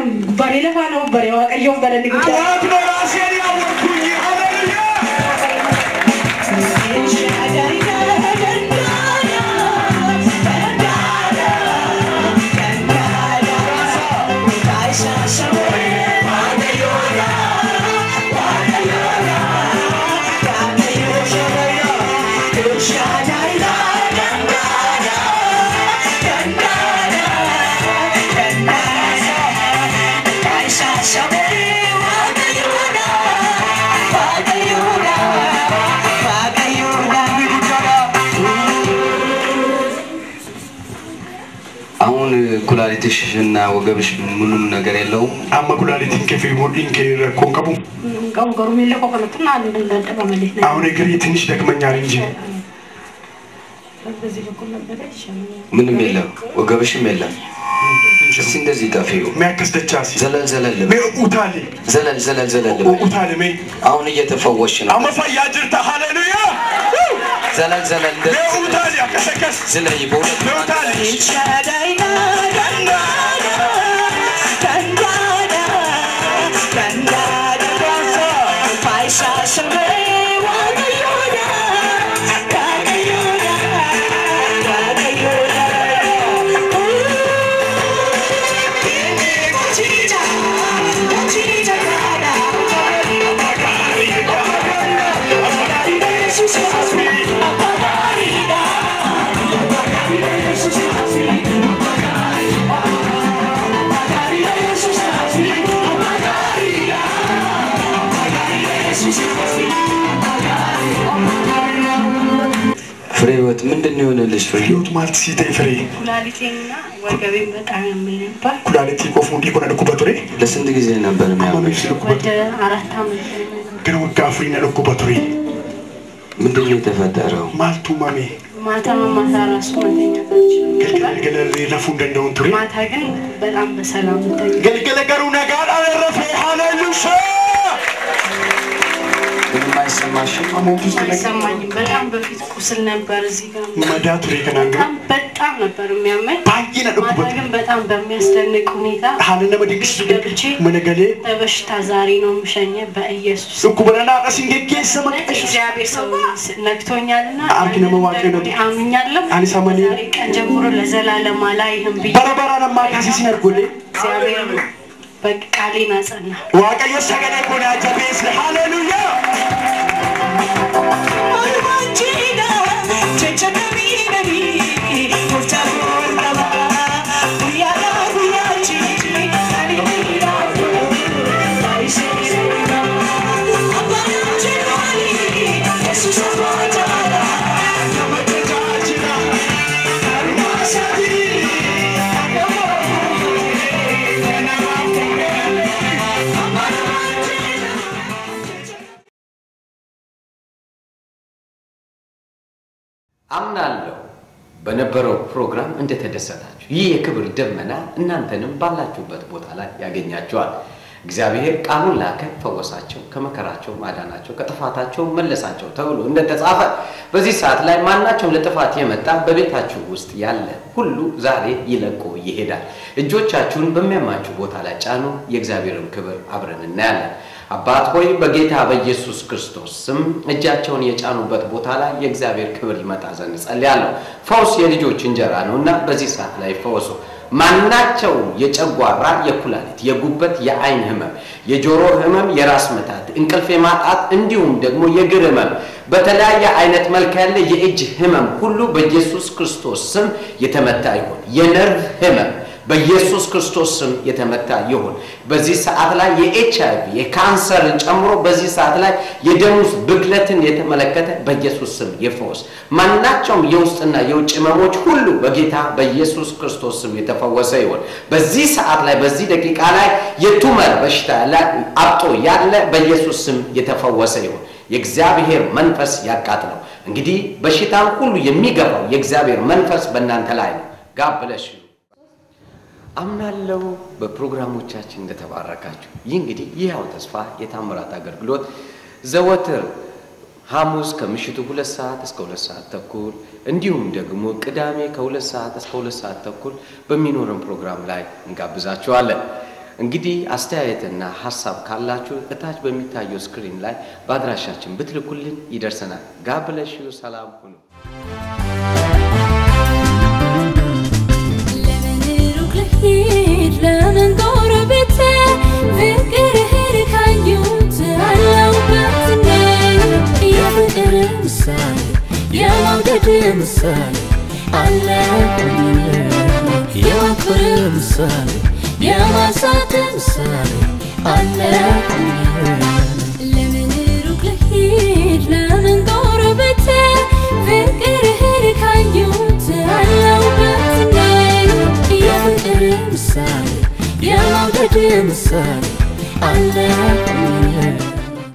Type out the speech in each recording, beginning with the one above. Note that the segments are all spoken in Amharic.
Bare lafaa nama bare waaqayyoof galanni guddaa. ጠዋት ነው ራሴን ያወቅኩኝ። ሃሌሉያ አሁን ኩላሊትሽ እና ወገብሽ ምንም ነገር የለውም። amma kulaalitiin kee fi mudhiin kee rakkoon qabu Qabu garuu miila koo kanatti naan dadhaba malee. አሁን እግሬ ትንሽ ደክመኛል እንጂ በዚህ በኩል ነበረ ይሻለኛል። ምንም የለም፣ ወገብሽም የለም። እስቲ እንደዚህ ጠፊው ሚያክስ ደቻሲ ዘለል ዘለል ሜ በይ። ኡታሌ ዘለል ዘለል ዘለል በይ። ኡታሌ ሜ አሁን እየተፈወሽ ነው። አመፋያ ጅርታ ሃሌሉያ ዘለል ዘለል ሜ እንደዚህ ኡታሌ አከሰከስ ዝለይ በሁለት ሜ ኡታሌ ፍሬ ህይወት ምንድን ነው የሆነልሽ? ፍሬ ህይወት ማለት ሲቴ ፍሬ ኩላሊቴንና ወገቤን በጣም ያመኝ ነበር። ኩላሊቲ ቆፉ እንዲ ኮነ ዱኩበት ቱሬ ለስንት ጊዜ ነበር የሚያመሽ? ወደ አራት ዓመት ግን ወጋ ፍሪነ ዱኩበት ቱሬ ምንድን ነው የተፈጠረው? ማልቱ ማሜ ማታ ማታ ራሱ መተኛት አልችልም ነበር። ገልገለ ለፉ እንደንደውን ቱሬ ማታ ግን በጣም በሰላም ተኛ። ገልገለ ገሩ ነጋር አለረፈ ሃሌሉያ ምንም አይሰማሽም? አሞት ውስጥ ነገ አይሰማኝም። በጣም በፊት ቁስል ነበር እዚህ ጋር መዳ ቱሬ ከናንገ በጣም በጣም ነበር የሚያመኝ። ባይነ ማታ ዱኩበት ግን በጣም በሚያስደንቅ ሁኔታ ሀለ ነመ ድግስ ገብቼ መነገሌ በበሽታ ዛሬ ነው የምሸኘ በኢየሱስ ዱኩበለና ቀሲንጌጌ ሰመቀሽ እግዚአብሔር ሰው ነክቶኛልና አርኪ ነመ ዋቄ ነው አምኛለሁ። አኒ ሰመኔ ዛሬ ቀን ጀምሮ ለዘላለም አላይህም ብዬ በረበራ ነማ ካሲሲን አርጎሌ እግዚአብሔር በቃሌን አጸና። waaqayyo sagalee kun jabeesse haleluya አምናለሁ በነበረው ፕሮግራም እንደተደሰታችሁ። ይህ የክብር ደመና እናንተንም ባላችሁበት ቦታ ላይ ያገኛችኋል። እግዚአብሔር ቃሉን ላከ፣ ፈወሳቸው፣ ከመከራቸው ማዳናቸው፣ ከጥፋታቸው መለሳቸው ተብሎ እንደተጻፈ በዚህ ሰዓት ላይ ማናቸውም ለጥፋት የመጣ በቤታችሁ ውስጥ ያለ ሁሉ ዛሬ ይለቆ ይሄዳል። እጆቻችሁን በሚያማችሁ ቦታ ላይ ጫኑ። የእግዚአብሔርን ክብር አብረን እናያለን። አባት ሆይ በጌታ በኢየሱስ ክርስቶስ ስም እጃቸውን የጫኑበት ቦታ ላይ የእግዚአብሔር ክብር ይመጣ ዘንድ ጸልያለሁ። ፈውስ የልጆች እንጀራ ነው እና በዚህ ሰዓት ላይ ፈወሱ። ማናቸው የጨጓራ፣ የኩላሊት፣ የጉበት፣ የአይን ህመም፣ የጆሮ ህመም፣ የራስ መታት፣ እንቅልፍ የማጣት እንዲሁም ደግሞ የእግር ህመም፣ በተለያየ አይነት መልክ ያለ የእጅ ህመም ሁሉ በኢየሱስ ክርስቶስ ስም የተመታ ይሁን። የነርቭ ህመም በኢየሱስ ክርስቶስ ስም የተመታ ይሁን። በዚህ ሰዓት ላይ የኤች አይ ቪ የካንሰርን ጨምሮ በዚህ ሰዓት ላይ የደም ውስጥ ብክለትን የተመለከተ በኢየሱስ ስም ይፈወስ። ማናቸውም የውስጥና የውጭ ህመሞች ሁሉ በጌታ በኢየሱስ ክርስቶስ ስም የተፈወሰ ይሁን። በዚህ ሰዓት ላይ በዚህ ደቂቃ ላይ የቱመር በሽታ ላይ አብጦ ያለ በኢየሱስ ስም የተፈወሰ ይሁን። የእግዚአብሔር መንፈስ ያቃጥለው። እንግዲህ በሽታን ሁሉ የሚገባው የእግዚአብሔር መንፈስ በእናንተ ላይ ነው። ጋብ ብለሽ አምናለው በፕሮግራሞቻችን እንደተባረካችሁ። ይህ እንግዲህ ይህው ተስፋ የታምራት አገልግሎት ዘወትር ሐሙስ ከምሽቱ ሁለት ሰዓት እስከ ሁለት ሰዓት ተኩል እንዲሁም ደግሞ ቅዳሜ ከሁለት ሰዓት እስከ ሁለት ሰዓት ተኩል በሚኖረን ፕሮግራም ላይ እንጋብዛችኋለን። እንግዲህ አስተያየትና ሀሳብ ካላችሁ እታች በሚታየው ስክሪን ላይ በአድራሻችን ብትልኩልን ይደርሰናል። ጋብለሽ ሰላም ሁኑ። ለምን ሩቅ ልሂድ ለምን ጎረቤቴ ፍቅርህን ካየሁት አለሁበት እኔ የፍቅር ምሳሌ የመውደድ ምሳሌ አለሁኝ የፍቅር ምሳሌ የማሳት ምሳሌ አለሁኝ ለምን ሩቅ ልሂድ ለምን ጎረቤቴ ፍቅርህን ካየሁት አለሁበት እኔ የፍቅር ምሳሌ የመውደድ ምሳሌ አለሁኝ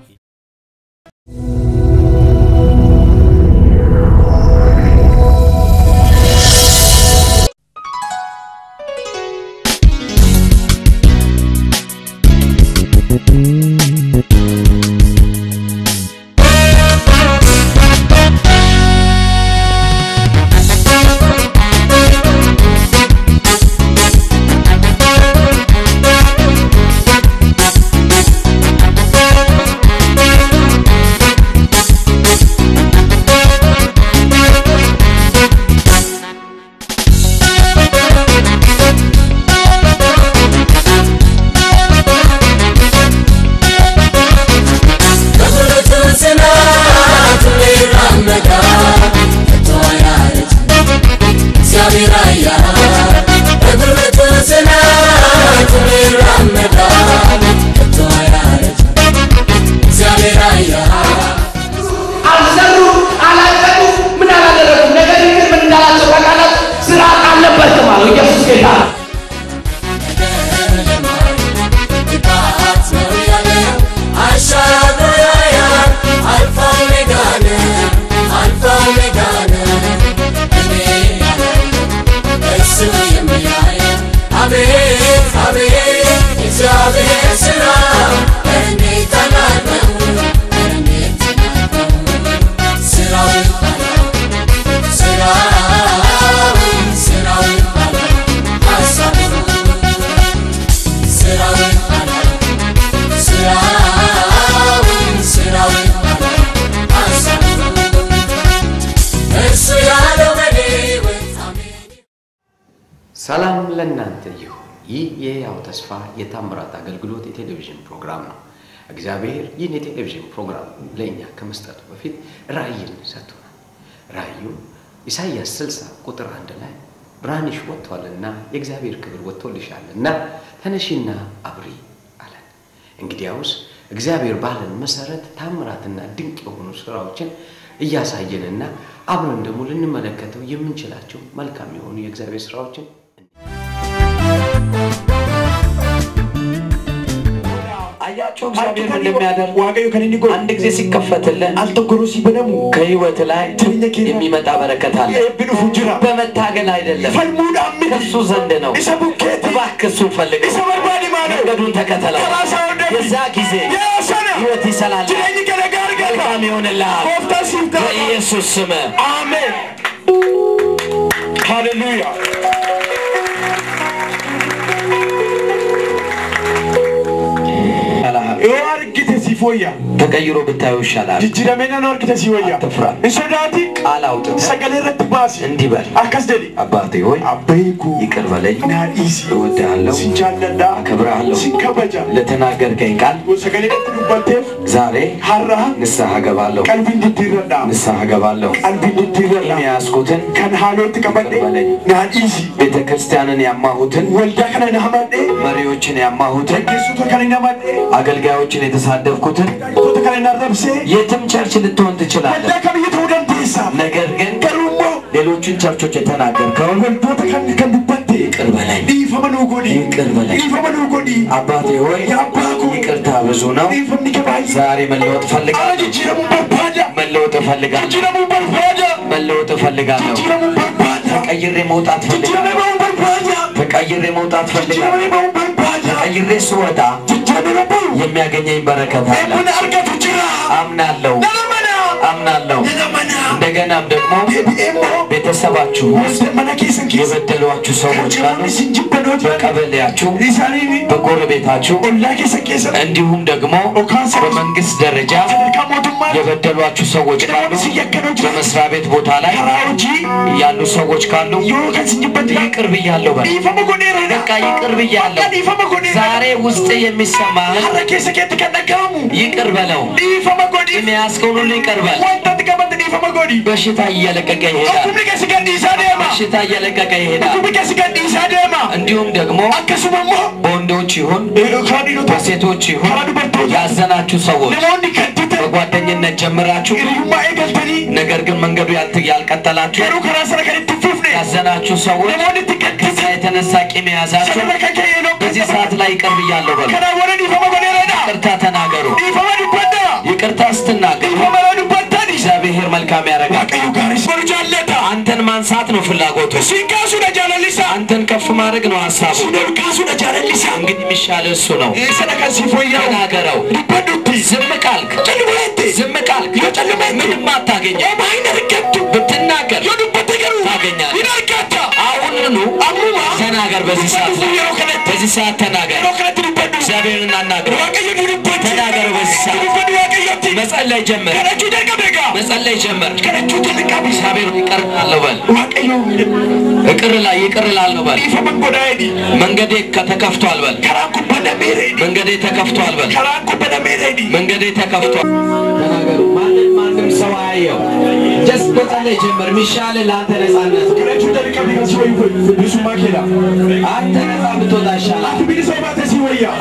አልሰሩ አላቀዱ ምን አላደረጉም። ነገር ግን ምን እንዳላቸው ታውቃላችሁ? ስራ አለበትም አለው ኢየሱስ ጌታ ነው። ሰላም ለእናንተ ይሁን። ይህ የሕያው ተስፋ የታምራት አገልግሎት የቴሌቪዥን ፕሮግራም ነው። እግዚአብሔር ይህን የቴሌቪዥን ፕሮግራም ለእኛ ከመስጠቱ በፊት ራእይን ሰጥቶናል። ራእዩ ኢሳይያስ 60 ቁጥር አንድ ላይ ብርሃንሽ ወጥቷልና የእግዚአብሔር ክብር ወጥቶልሻልና ተነሺና አብሪ አለን። እንግዲያውስ እግዚአብሔር ባለን መሰረት ታምራትና ድንቅ የሆኑ ስራዎችን እያሳየንና አብረን ደግሞ ልንመለከተው የምንችላቸው መልካም የሆኑ የእግዚአብሔር ስራዎችን አያቸው እግዚአብሔር ምን እንደሚያደርግ ዋጋዩ ከነኒ ጎ አንድ ጊዜ ሲከፈትልን አልተጎሮ ሲበነሙ ከህይወት ላይ የሚመጣ በረከት አለ። ኤብኑ ፉጅራ በመታገል አይደለም፣ ፈልሙዳ አምድ ከሱ ዘንድ ነው። ኢሰ ቡኬቲ እባክህ እሱን ፈልግ፣ ኢሰ በርባዲ ማለ መንገዱን ተከተለው። ከራሳ ወደ የዛ ጊዜ የሰነ ህይወት ይሰላል፣ ጅሬኝ ከነጋር ገባ መልካም ይሆንልሃል። ኮፍታ ሲፍታ በኢየሱስ ስም አሜን ሃሌሉያ ይኸው አርግተ ሲፎያ ተቀይሮ ብታየው ይሻላል። ጅጅረሜና ነው አርግተ ሲወያ አትፍራ። እንሶዳቲ ቃል አውጥተህ ሰገሌ ረት ባሲ እንዲህ በል፣ አካስ ደዲ አባቴ ሆይ አበይኩ ይቅር በለኝ፣ ናዲሲ እወድሃለሁ፣ ሲንቻለዳ አከብርሃለሁ። ሲከበጃ ለተናገርከኝ ቃል ሰገሌ ረት ዱበቴፍ ዛሬ ሀራ ንስሐ ገባለሁ፣ ቀልቢ እንድትረዳ ንስሐ ገባለሁ። ቀልቢ እንድትረዳ የሚያስኩትን ከን ሀሎት ቀበዴ ናዲሲ ቤተ ክርስቲያንን ያማሁትን ወልዳ ከነ ናመዴ መሪዎችን ያማሁትን ተጌሱቶ ከነ ናመዴ አገልጋዮችን የተሳደብኩትን ቶተ ከነ ናረብሴ የትም ቸርች ልትሆን ትችላለህ። ወልዳ ከብይተ ውደንቴሳ ነገር ግን ገሩሞ ሌሎችን ቸርቾች የተናገርከውን ወልዶተ ከን ከን ዱበቴ ይቅር በለኝ። ዲፈመኑ ጎዲ ይቅር በለኝ። ዲፈመኑ ጎዲ አባቴ ሆይ የአባኩ ይቅርታ ብዙ ነው። ዲፈምኒ ከባይ ዛሬ መለወጥ እፈልጋለሁ። ጅጅረሙ በርባዳ መለወጥ እፈልጋለሁ። ጅጅረሙ በርባዳ መለወጥ እፈልጋለሁ። ጅጅረሙ በርባዳ ተቀይሬ መውጣት እፈልጋለሁ። ጅጅረሙ በርባዳ ተቀይሬ መውጣት እፈልጋለሁ። ጅጅረሙ በርባዳ ተቀይሬ ስወጣ ጅጅረሙ የሚያገኘኝ በረከት አለ። ኤብን አርገቱ ጅራ አምናለሁ፣ ነለመና አምናለሁ። ነለመና እንደገና እንደገናም ደግሞ deebi'eemmoo ቤተሰባችሁ ውስጥ wanda mana keessan keessa የበደሏችሁ ሰዎች ካሉ namoonni isin jibbanoota በቀበሌያችሁ isaanii በጎረቤታችሁ ollaa keessan keessa እንዲሁም ደግሞ በመንግስት ደረጃ sadarkaa mootummaa የበደሏችሁ ሰዎች ካሉ namoonni isin yakkanoo jiran በመስሪያ ቤት ቦታ ላይ karaa hojii ያሉ ሰዎች ካሉ yoo kan isin jibbantu ይቅር ብያለሁ በል። dhiifama godheera በቃ ይቅር ብያለሁ። dhiifama godheera ዛሬ ውስጥ የሚሰማህን har'a keessa keetti kan dhaga'amu ይቅር በለው። dhiifama godhi የሚያስከውን ሁሉ ይቅር በል። wanta ati qabate dhiifama godhi በሽታ እየለቀቀ ይሄዳል። dhukkubni keessi gad dhiisaa deema በሽታ እየለቀቀ ይሄዳል። dhukkubni keessi gad dhiisaa deema እንዲሁም ደግሞ akkasuma immoo በወንዶች ይሁን karaa dhiirotaa በሴቶች ይሁን karaa dubartootaa ያዘናችሁ ሰዎች namoonni gadditan በጓደኝነት ጀምራችሁ hiriyummaa eegaltanii ነገር ግን መንገዱ ያልት- ያልቀጠላችሁ garuu karaa sana kan itti hin fufne ያዘናችሁ ሰዎች namoonni itti ከዛ gaddisan የተነሳ ቂም የያዛችሁ sanarra kan ka'e yeroo በዚህ ሰዓት ላይ ይቅር ብያለሁ በሉ። kanaa warra dhiifama godheeradha ይቅርታ ተናገሩ። dhiifama dubbadha ይቅርታ ስትናገሩ dhiifama yoo dubbattani እግዚአብሔር መልካም ያደርጋል። waaqayyo gaarii ሲሆኑ jaallata አንተን ማንሳት ነው ፍላጎቱ። siin kaasuudha jaalallisaa አንተን ከፍ ማድረግ ነው ሀሳቡ። siin ol kaasuudha jaalallisaa እንግዲህ የሚሻለ እሱ ነው። sana kan si fooyya'u ተናገረው። dubbadhutti ዝም ካልክ callumeette ዝም ካልክ yoo callumeette ምንም አታገኘ። homaa hin argattu ብትናገር yoo dubbatte garuu ታገኛለህ። hin argatta አሁኑኑ ammuma ተናገር። በዚህ ሰዓት ላይ yeroo kanatti በዚህ ሰዓት ተናገር። yeroo kanatti dubbadhu እግዚአብሔርን እናናግረው። waaqayyo ni dubbatti ተናገረው። በዚህ ሰዓት dubbadhu waaqayyotti መጸለይ ጀምር። kadhachuu jalqabe egaa መጸለይ ጀምር። kadhachuu jalqabe እግዚአብሔር ይቅር እላለሁ በል። waaqayyo ይቅር ላይ ይቅር እላለሁ በል። dhiifama godhaa jedhi መንገዴ ከተከፍቷል በል። karaan kun banameera jedhi መንገዴ ተከፍቷል በል። karaan kun banameera jedhi መንገዴ ተከፍቷል። ተናገሩ። ማንም ማንም ሰው አያየው። ጀስት መጸለይ ጀምር። የሚሻል ለአንተ ነጻነት ነው። kadhachuu jalqabe kan si wayyu bilisummaa keedha አንተ ነጻ ብትወጣ ይሻላል። ati bilisa baate si wayya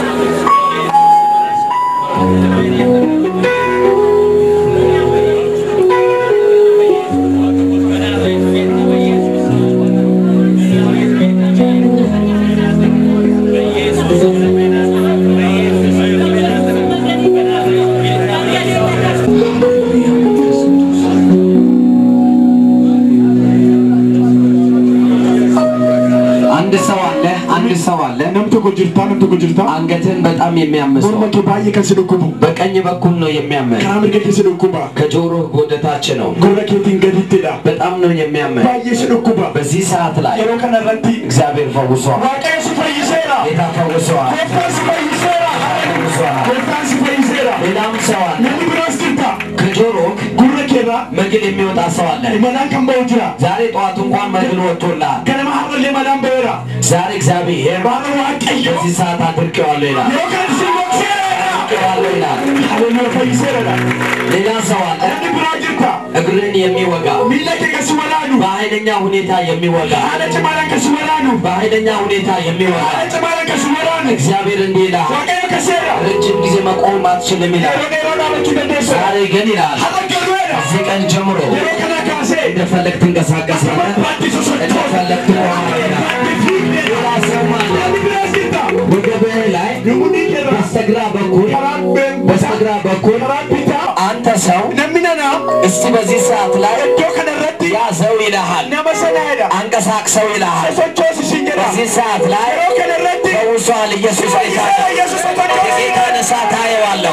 አንድ ሰው አለ፣ አንድ ሰው አለ። nam tokko jirta nam tokko jirta አንገትን በጣም የሚያምሰው morma kee baay'ee kan si dhukkubu በቀኝ በኩል ነው የሚያመን፣ karaa mirga kee si dhukkuba ከጆሮ ወደ ታች ነው። gurra keetiin gadittidha በጣም ነው የሚያመን። baay'ee si dhukkuba በዚህ ሰዓት ላይ yeroo kana irratti እግዚአብሔር ፈውሷል። waaqayyo si fayyiseera ጌታ ፈውሷል። gooftaan si fayyiseera ፈውሷል። gooftaan si fayyiseera ሌላም ሰው አለ። namni biraas jirta ከጆሮ gurra keerraa መግል የሚወጣ ሰው አለ። imalaan kan ba'u jira ዛሬ ጠዋት እንኳን መግል ወጥቶልሃል። ganama har'allee malaan ba'eera ዛሬ እግዚአብሔር baala waaqayyo በዚህ ሰዓት አድርቄዋለሁ ይላል። yeroo kana si bokseera አድርቄዋለሁ ይላል። haleluya fayyiseera ሌላ ሰው አለ። namni biraa jirta እግርን የሚወጋ miila kee kan si walaanu በኃይለኛ ሁኔታ የሚወጋ haala cimaadhaan kan si walaanu በኃይለኛ ሁኔታ የሚወጋ haala cimaadhaan kan si walaanu እግዚአብሔር እንዲህ ይላል፣ waaqayyo kaseera ረጅም ጊዜ መቆም አትችልም ይላል። yeroo dheeraa dhaabachuu dandeessa ዛሬ ግን ይላል har'a galuudha ከዚህ ቀን ጀምሮ yeroo kana kaasee እንደፈለግ ትንቀሳቀሳለህ፣ barbaaddi sosochoota እንደፈለግ ትቆማለህ ይላል። barbaaddi fiigdee ሌላ ሰው አለ። namni biraas jirta ወገብህ ላይ namoonni keerraa በስተግራ በኩል karaan በስተግራ በኩል karaan bitaa አንተ ሰው namni nanaa እስቲ በዚህ ሰዓት ላይ iddoo kana irratti ያዘው ይልሃል፣ nama sanaadha አንቀሳቅሰው ይልሃል። sosochoosi sin jedha በዚህ ሰዓት ላይ yeroo kana irratti ፈውሷል ኢየሱስ ጌታ fayyiseera yesus sosochoosi የጌታን እሳት አየዋለሁ።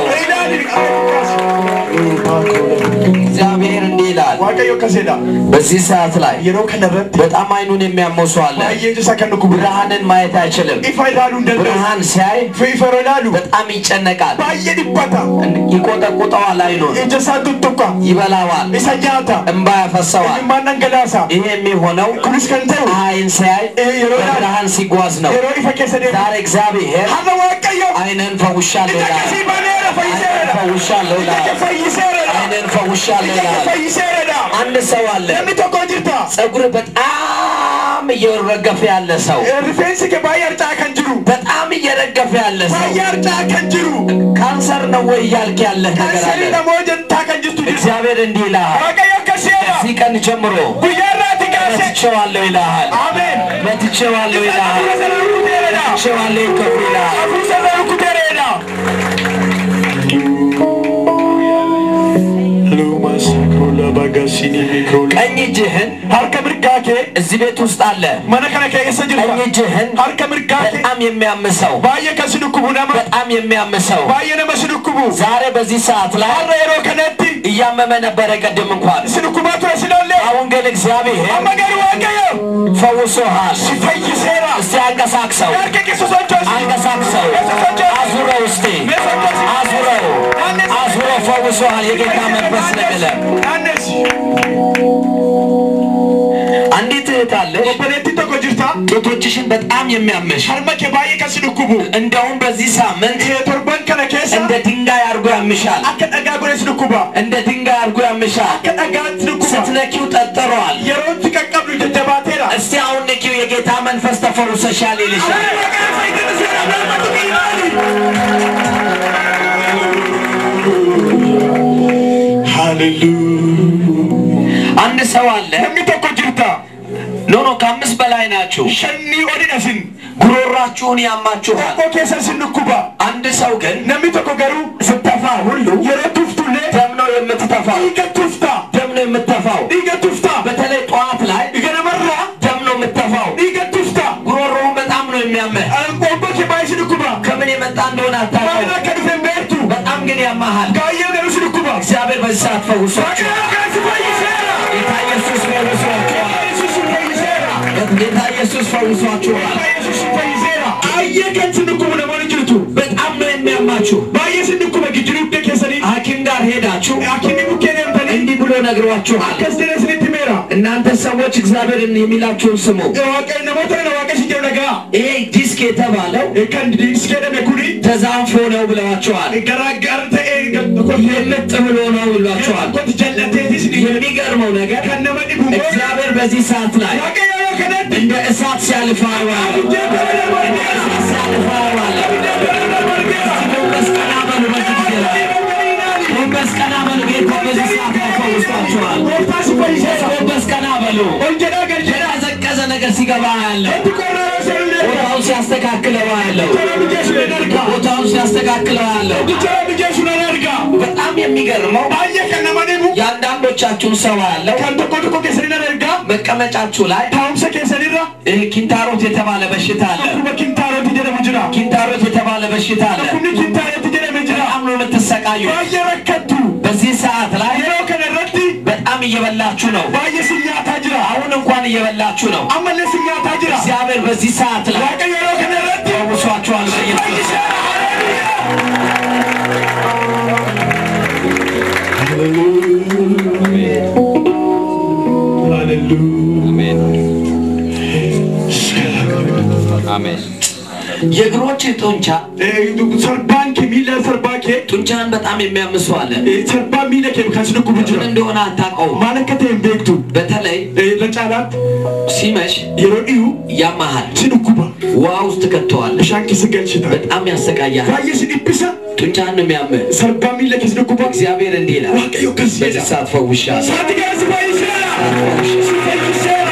እግዚአብሔር እንዲህ ይላል፣ waaqayyo akkaseedha በዚህ ሰዓት ላይ yeroo kana irratti በጣም አይኑን የሚያመው ሰው አለ። baay'ee ija isaa kan dhukkubu ብርሃንን ማየት አይችልም። ifa ilaaluu hin danda'u ብርሃን ሲያይ fi ifa yeroo ilaalu በጣም ይጨነቃል፣ baay'ee dhiphata ይቆጠቁጠዋል፣ አይኑን ija isaa tuttuqa ይበላዋል፣ isa nyaata እንባ ያፈሰዋል። imimmaan dhangalaasa ይሄ የሚሆነው kunis kan ta'u ፀሐይን ሲያይ eh, yeroo ilaalu በብርሃን ሲጓዝ ነው። yeroo ifa keessa deemu ዛሬ እግዚአብሔር har'a waaqayyo አይንን ፈውሻለሁ ija ይላል። akkasii baneera fayyiseera ፈውሻለሁ ija ይላል። kee fayyiseera አይንን ፈውሻለሁ ija kee ይላል። fayyiseera አንድ ሰው አለ namni tokko jirta ፀጉር በጣም እየረገፈ ያለ ሰው Eh, rifeensi kee baay'ee harcaa kan jiru በጣም እየረገፈ ያለ ሰው baay'ee harcaa kan jiru ካንሰር ነው ወይ እያልክ ያለህ ነገር አለ። kansarii namoo jettaa kan jirtu jirta እግዚአብሔር እንዲህ ይልሃል፣ waaqayyo akkasiidha ከዚህ ቀን ጀምሮ guyyaa irraati kaase መትቼዋለሁ ይልሃል፣ ameen መትቼዋለሁ ይልሃል፣ hafuura sana rukuteeredha መትቼዋለሁ ይከፉ ይልሃል። hafuura sana rukuteeredha ቀኝ እጅህን harka mirgaa kee እዚህ ቤት ውስጥ አለ። mana kana keessa ቀኝ jirta እጅህን harka mirgaa kee በጣም የሚያምሰው baay'ee kan si dhukkubu nama በጣም የሚያምሰው baay'ee nama si dhukkubu ዛሬ በዚህ ሰዓት ላይ har'a yeroo kanatti እያመመ ነበረ ቅድም እንኳን ስንኩባቱ ስላለ አሁን ግን እግዚአብሔር አመገር ዋቀዮ ፈውሶሃል። ሲፈይሴራ እስቲ አንቀሳቅሰው ያርቀቂ ሱሶቾስ አንቀሳቅሰው አዙረው እስቲ አዙረው አዙረው ፈውሶሃል። የጌታ መንፈስ ነገለ ናነስ አንዲት እህት አለሽ ኦፐሬቲ ቶኮ ጅርታ ጡቶችሽን በጣም የሚያመሽ ሀርመኬ ባየ ከስንኩቡ እንደውም በዚህ ሳምንት ቶርባን ከነ ኬሳ እንደ ድንጋይ አድርጎ ያምሻል። አከ ጠጋ ጎሬ ስንኩባ እንደ ድንጋይ አድርጎ ያምሻል። አከ ጠጋ ስንኩባ ስትነኪው ጠጠረዋል። የሮት ቀቀብሉ ጀጀባቴራ እስቲ አሁን ንኪው፣ የጌታ መንፈስ ተፈውሰሻል ይልሻል። አንድ ሰው አለ። ነሚ ቶኮ ጅርታ ኖ ኖ፣ ከአምስት በላይ ናችሁ። ሸኒ ኦዲነስን ጉሮሯችሁን ያማችኋል። ቶኮ ኬሰ ስንኩባ አንድ ሰው ግን ነሚ ቶኮ ገሩ ስተፋ ሁሉ የሮ ቱፍቱሌ ደም ነው የምትተፋው፣ ዲገ ቱፍታ ደም ነው የምትተፋው። ዲገ ቱፍታ በተለይ ጠዋት ላይ ገነመራ ደም ነው የምትተፋው። ዲገ ቱፍታ ጉሮሮውን በጣም ነው የሚያመህ። አንቆቦ ኬባይ ስንኩባ ከምን የመጣ እንደሆነ ማና አታውቅም። ከዱፌን ቤርቱ በጣም ግን ያማሃል። ጋየ ገሩ ስንኩባ እግዚአብሔር በዚህ ሰዓት ፈውሷቸው። ጌታ ኢየሱስ ፈውሷቸዋል። ጌታ ኢየሱስ ፈውሷቸዋል። በጣም ነው የሚያማችሁ። ሐኪም ጋር ሄዳችሁ እንዲህ ብሎ ነግሯችኋል። እናንተ ሰዎች እግዚአብሔርን የሚላችሁን ስሙ። ይሄ ዲስክ የተባለው ተዛንፎ ነው ብለዋቸዋል። የምጥ ብሎ ነው ብሏቸዋል። የሚገርመው ነገር እግዚአብሔር በዚህ ሰዓት ላይ እንደ እሳት ሲያልፍ አየዋለሁ። እንደ እሳት ሲያልፍ አየዋለሁ። ጎንበስ ቀና በሉ በዚህ ጊዜ ላይ ጎንበስ ቀና በሉ። ጌታ በዚህ ሰዓት ላይ ፈውሷቸዋል። ጎንበስ ቀና በሉ። የቀዘቀዘ ነገር ሲገባ ያለው ቦታውን ሲያስተካክለው ያለው ቦታውን ሲያስተካክለው ያለው በጣም የሚገርመው የአንዳንዶቻችሁን ሰው ያለው መቀመጫችሁ ላይ ይህ ኪንታሮት የተባለ በሽታ አለ። ኪንታሮት የተባለ በሽታ አለ። በጣም ነው የምትሰቃዩ። በዚህ ሰዓት ላይ በጣም እየበላችሁ ነው። አሁን እንኳን እየበላችሁ ነው። እግዚአብሔር በዚህ ሰዓት ላይ ፈውሷችኋል። በኢየሱስ የእግሮች ጡንቻ ሰርባንኬ ሚለ ሰርባኬ ጡንቻን በጣም የሚያምሱ አለ። ሰርባ ሚለ ኬ ከስንኩ ምን ጅራ እንደሆነ አታውቀውም። ማለከቴን ቤክቱ በተለይ ለጫላት ሲመሽ yeroo dhiyuu ያማሃል፣ si dhukkuba ውሃ ውስጥ ትከተዋለህ፣ bishaan keessa galchita በጣም ያሰቃያል። baay'ee si dhiphisa ጡንቻን ነው የሚያምህ። sarbaa miila keessa dhukkuba እግዚአብሔር እንዲህ ይላል፣ waaqayyo akkas በዚህ jedha ሰዓት ፈውሻለሁ። saati gara si fayyiseera si fayyiseera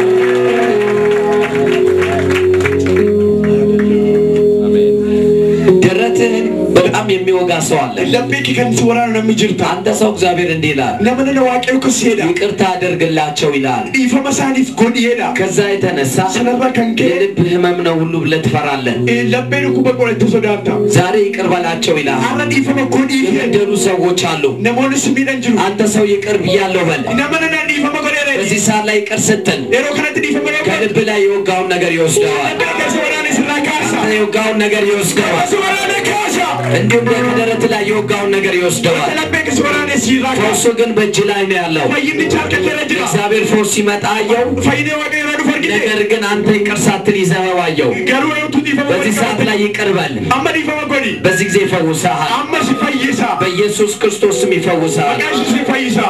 ደረትህን በጣም የሚወጋ ሰው አለ። laphee kee kan si waraanu namni jirta አንተ ሰው እግዚአብሔር እንዲህ ይላል፣ nama nana waaqayyo akkas jedha ይቅርታ አደርግላቸው ይላል። dhiifama isaaniif godhiyeedha ከዛ የተነሳ sanarraa kan ka'e የልብ ህመም ነው ሁሉ ብለህ ትፈራለህ። eh, laphee dhukkuba qorette sodaata ዛሬ ይቅር በላቸው ይላል። har'a dhiifama godhiif የበደሉ ሰዎች አሉ። namoonni si miidhan jiru አንተ ሰው ይቅር ብያለሁ በል። nama nana dhiifama godheedha በዚህ ሰዓት ላይ ይቅር ስትል yeroo kanatti dhiifama godhe ከልብ ላይ የወጋውን ነገር ይወስደዋል። laphee kee si waraane sirraa kaasa አንተ የወጋውን ነገር ይወስደዋል። si waraane kaasa እንዲሁም ከደረት ላይ የወጋውን ነገር ይወስደዋል። laphee kee si waraane sirraa kaasa ፈውሱ ግን በእጅ ላይ ነው ያለው። fayyinnichi harkalleera jira እግዚአብሔር ፈውስ ሲመጣ አየው። fayyinee waaqayyo irraa dhufu argite ነገር ግን አንተ ይቅር ሳትል ይዘኸው አየው። garuu eeguutu dhiifama በዚህ ሰዓት godhe ላይ ይቅር በል። amma dhiifama godhi በዚህ ጊዜ ይፈውስሃል። amma si fayyisa በኢየሱስ ክርስቶስ ስም ይፈውስሃል። maqaa Yesuus si fayyisa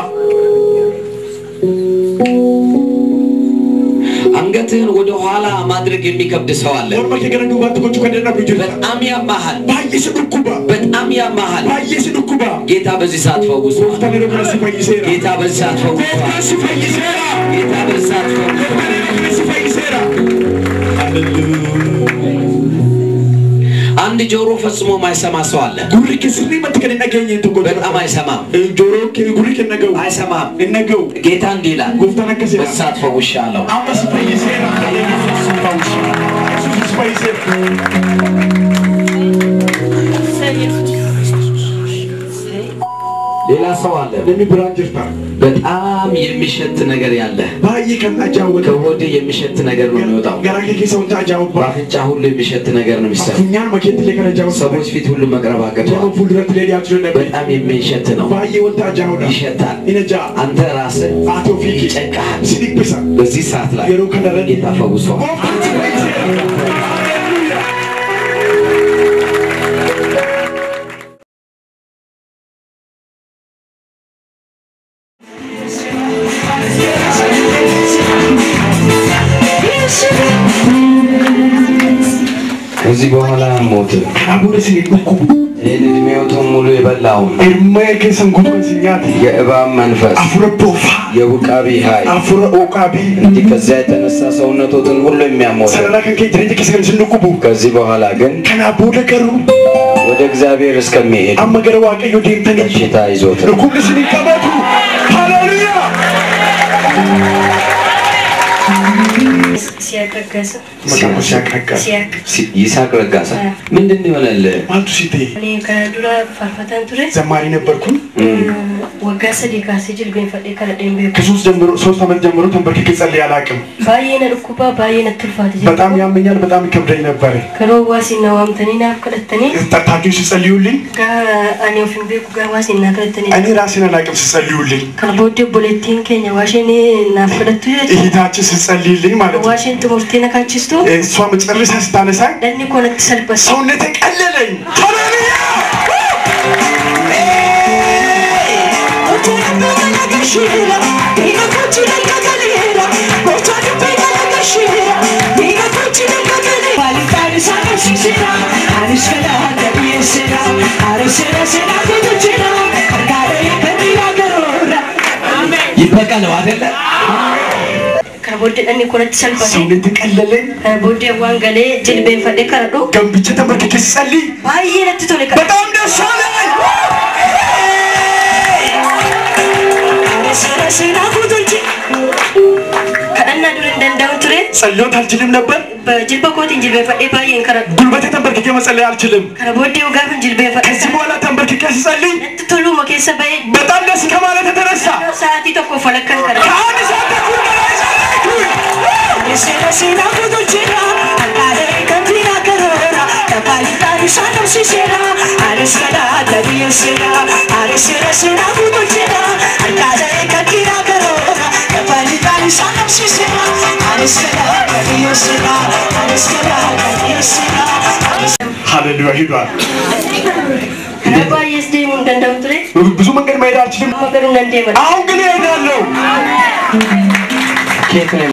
አንገትህን ወደ ኋላ ማድረግ የሚከብድ ሰው አለ። morma kee gara duubaatti gochuu kan dadhabdu jirta በጣም ያማሃል፣ baay'ee si dhukkuba በጣም ያማሃል። baay'ee si dhukkuba ጌታ በዚህ ሰዓት ፈውሷል። gooftaan yeroo kana si fayyiseera ጌታ በዚህ ሰዓት ፈውሷል። gooftaan si fayyiseera ጌታ በዚህ ሰዓት ፈውሷል። gooftaan yeroo kana si fayyiseera አንድ ጆሮ ፈጽሞ ማይሰማ ሰው አለ። gurri kee sirriimatti kan hin dhageenye tokko jira በጣም አይሰማም፣ joroo kee gurri kee hin dhaga'u አይሰማም። hin dhaga'u ጌታ እንዲህ ይላል፣ gooftaan akkas jedha በዚህ ሰዓት ፈውሻለሁ። amma si fayyiseera Yesuus si fayyiseera ሌላ ሰው አለ namni biraan jirta በጣም የሚሸት ነገር ያለ baay'ee kan ajaa'ibatu ከሆድ የሚሸት ነገር ነው የሚወጣው garaa kee keessa wanta ajaa'ibu በአፍንጫ ሁሉ የሚሸት ነገር ነው የሚሰማው funyaan makeettilee kan ajaa'ibu ሰዎች ፊት ሁሉ መቅረብ nama አቅቷል fuuldurattilee dhiyaachuu dadhabe በጣም የሚሸት ነው baay'ee wanta ajaa'ibudha ይሸታል in ajaa'a አንተ ራስህ ati ofii kee ይጨንቅሃል si dhiphisa በዚህ ሰዓት ላይ yeroo kanarratti ጌታ ፈውሷል gooftaan si fayyise. ከዚህ በኋላ ሞት Kanaa booda isin hin dhukkubu. ይህን እድሜዎትን ሙሉ የበላውን Hirmee keessan guutuun isin nyaate. የእባብ መንፈስ Afura boofaa. የውቃቢ ኃይል Afura ooqaabii. እንዲህ ከዚያ የተነሳ ሰውነቶትን ሁሉ የሚያሞት Sarara kan kee jireenya keessa kan isin dhukkubu. ከዚህ በኋላ ግን Kanaa booda garuu ወደ እግዚአብሔር እስከሚሄድ amma gara waaqayyoo deemtanii በሽታ ይዞት dhukkubni isin hin qabatu. Haleluuyaa! ሲያቀገሰ Maqaan koo Siyaaq Raggaasa. ሲያቅ ይስሐቅ ረጋሳ ምንድን ነው የሆነልህ? Maaltu si ta'e? እኔ ከዱራ ፋርፈታን ture Zammarii ነበርኩኝ. waggaa sadii kaasee jilbeenfadhee kadhadheen beeku ከሶስት ጀምሮ ሶስት ዓመት ጀምሮ ተንበርክኬ ጸልዬ አላውቅም። baay'ee na dhukkubaa baay'ee natti ulfaate jira በጣም ያመኛል፣ በጣም ይከብደኝ ነበር። garuu waasiin na waamtanii naaf kadhattanii ጠርታችሁ ሲጸልዩልኝ gaa ani of hin beeku gaa waasiin naa kadhattanii እኔ ራሴን አላውቅም ሲጸልዩልኝ፣ kana booddee obboleettiin keenya waasheen naaf kadhattu jechuudha እህታችን ስትጸልይልኝ ማለት ነው። waasheen xumurtee na kaachistu እሷ መጨረሻ ስታነሳኝ dhanni koo natti salphate ሰውነቴ ቀለለኝ። ሃሌሉያ! ይበቀለው አይደለ kana booddee dhanni koo natti salphate ሰውነቴ ቀለለኝ። kana booddee waan galee jilbeenfadhee kadhadhu ገንብቼ ተንበርክኬ ስጸልይ baay'ee natti tole kadha በጣም ደስ አለኝ። kadhannaa dura hin danda'u ture ጸሎት አልችልም ነበር። jilba kootiin jilbeenfadhee baay'een kadhadhu ጉልበቴ ተንበርክኬ መጸለይ አልችልም። kana booddee gaafin jilbeenfadhee ከዚህ በኋላ ተንበርክኬ ስጸልይ natti toluma keessa ba'ee በጣም ደስ ከማለት የተነሳ sa'aatii tokko falakkan kadhadhu ከአንድ ሰዓት ተኩል በላይ ጸለይኩኝ። ሃሌሉያ ሂዷል። karaa baay'ees deemuu hin danda'u ture ብዙ መንገድ መሄድ አልችልም። amma garuu nan deema አሁን ግን እሄዳለሁ። ከየት ነው